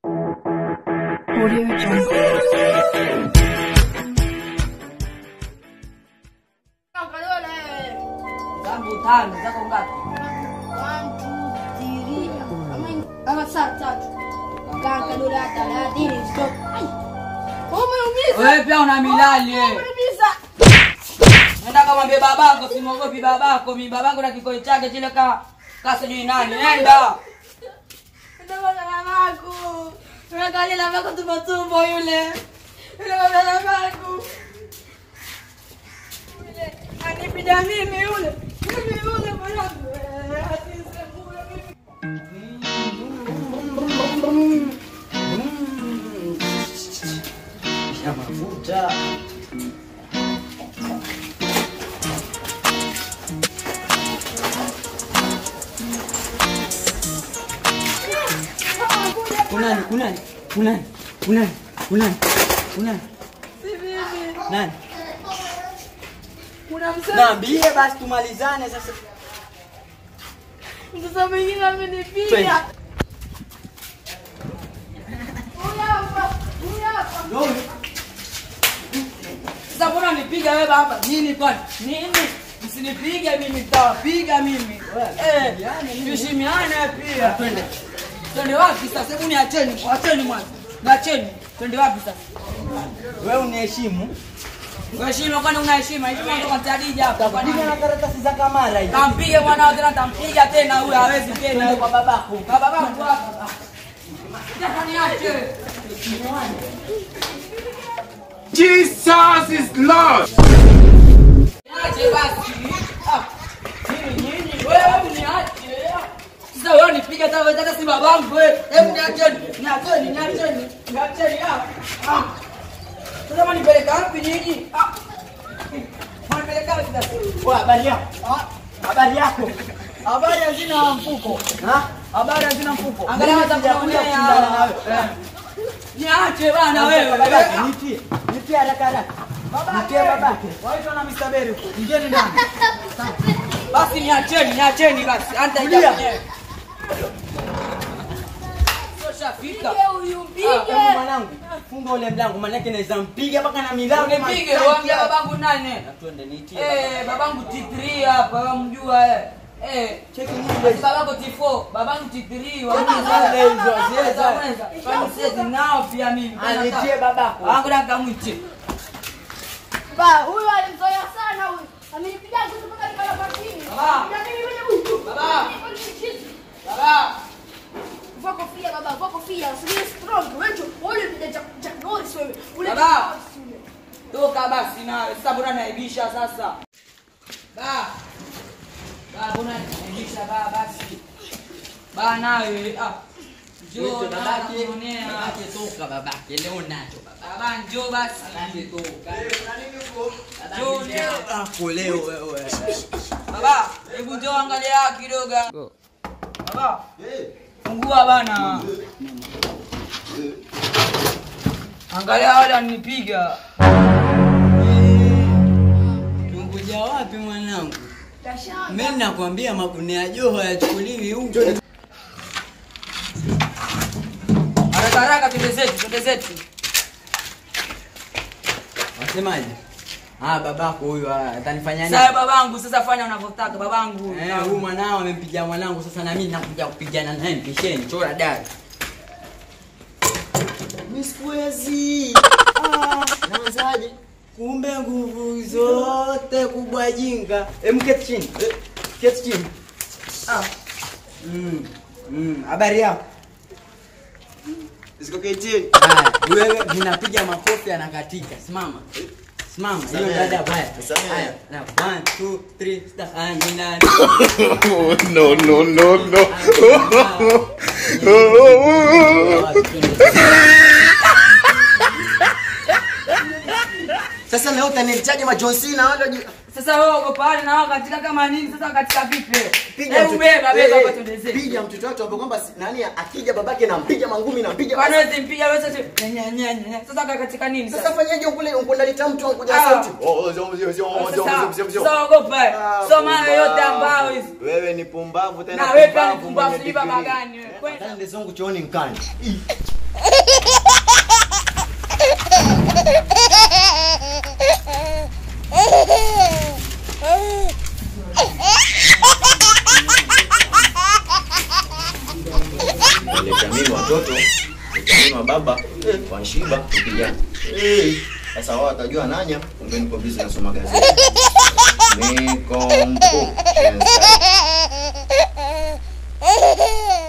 Audio Jungle. zangu tano zako ngapi? Wewe pia una milali wewe. Nenda kamwambie babako, simwogopi babako. Mi babako na kikoi chake kile ka ka sijui nani. Nenda. tumbo yule babangu anipida mimi yule mimi yule mwanangu ya mafuta kunani kunani kunani kunani kunani kunani nani kuna mzee naambie basi tumalizane sasa mtoto mwingine Twende. amenipiga Huyu hapa, huyu hapa. Sasa mbona nipiga wewe baba? Nini kwani? Nini? Msinipige mimi nitawapiga mimi. Eh, tuheshimiane pia. Twende. Twende wapi sasa? Hebu niacheni, acheni mwanzo. Niacheni. Twende wapi sasa? wewe uniheshimu Heshima kwani una heshima? Heshima ndio kwa Khadija hapa. Kwa piga nini? na karatasi za kamara hizi Tampige mwanao tena tampiga tena huyo hawezi tena kwa babako. Kwa babako hapa. Sasa niache. Jesus is Lord. Niache basi. Ah. Nini nini? Wewe niache. Sasa wewe nipiga hata wewe hata si babangu wewe. Hebu niacheni. Niacheni, niacheni. Niacheni ah. Ah. Sasa mnipeleka wapi nyinyi? Ah. Mnipeleka wapi sasa? Wa, habari yako Ah. habari yako Habari hazina mfuko. ha Habari hazina mfuko. Angalia Mimi hata sijakuja kuongea. kushindana na wewe. Eh. Niache bana wewe. babake nitie nitie haraka haraka nitie babake Waitwa na Mr. Berry huko. Ingieni ndani. Basi niacheni, niacheni basi. Anta Tulia. ija mwenyewe. Sio shafika. Pige huyu, pige. Hebu mwanangu funga ule mlango manake naweza mpiga mpaka na milango Unipige, mashtaki uambie hapa. babangu nani? Na twende nitie Eh, babangu T3 hapa, wamjua eh. Eh, cheki basi nile babangu T4, babangu T3, Baba, wamjua. zile hizo, zile za- Kwani sisi nao pia mimi. anitie babako Wangu nakamwiche. Ba, huyu alimzoea sana huyu. Amenipiga kitu mpaka nipata patini. Baba. Na mimi mwenye huyu. Baba. Mimi chizi. Baba. Vua kofia baba, vua kofia. Usije strong. Wewe wewe ni Jack Jack Norris wewe. Ule Baba. Jack Norris yule. Toka basi nawe. Sasa mbona naibisha sasa? Ba. Ba, mbona naibisha ba basi. Ba nawe ah. Njoo Wito na babake kuonea. babake toka babake leo nacho baba Baba njoo basi. babake toka Njoo leo. hapo leo wewe Baba, hebu njoo angalia kidogo. Baba. Fungua bana. Angalia wale wanipiga. tunguja wapi mwanangu Tashanga. mimi nakwambia magunia ya joho yachukuliwi huko Haraka haraka twende zetu, twende zetu. wasemaje ah babako huyu ah, atanifanya nini Sasa babangu, sasa fanya unavyotaka babangu. Eh, huyu mwanao amempiga mwanangu sasa na mimi nakuja kupigana naye mpisheni chora dari Mimi sikuwezi ah, naanzaje kumbe nguvu zote kubwa jinga em keti chini Eh, keti chini ah mm mm habari yako Ziko kitchen. haya wewe ninapiga makofi anakatika simama simama hiyo Samehe. dada baya Samehe. haya na 1 2 3 start amina Oh, no, no, no, no. Sasa leo utanilitaje ma John Cena wale waji- Sasa wewe uko pale na wao katika kama nini? Sasa katika vipi? piga Hebu mtoto- beba beba Eh, hapa twende zetu. piga mtoto wake ambaye kwamba si- nani akija babake nampiga mangumi nampiga Kwani wewe mpiga wewe sasa nya nya nya. Sasa katika nini sasa sasa? fanyaje ukule ukundalita mtu ankuja Ah. sauti oh zom zom zom zom zom zom zom Sasa ogopa. Ah, Soma pumbavu. yote ambao hizi. Wewe ni pumbavu tena. Na wewe pia ni pumbavu pumbavu mwenye sijui baba degree. gani wewe. Kwenda. Kanda zongu chooni nkani ukiamini watoto ukiamini wa baba eh, wanshiba ukijana eh, sasa wao watajua nanya kumbe niko busy nasoma gazeti Nikompo. Yes, sir.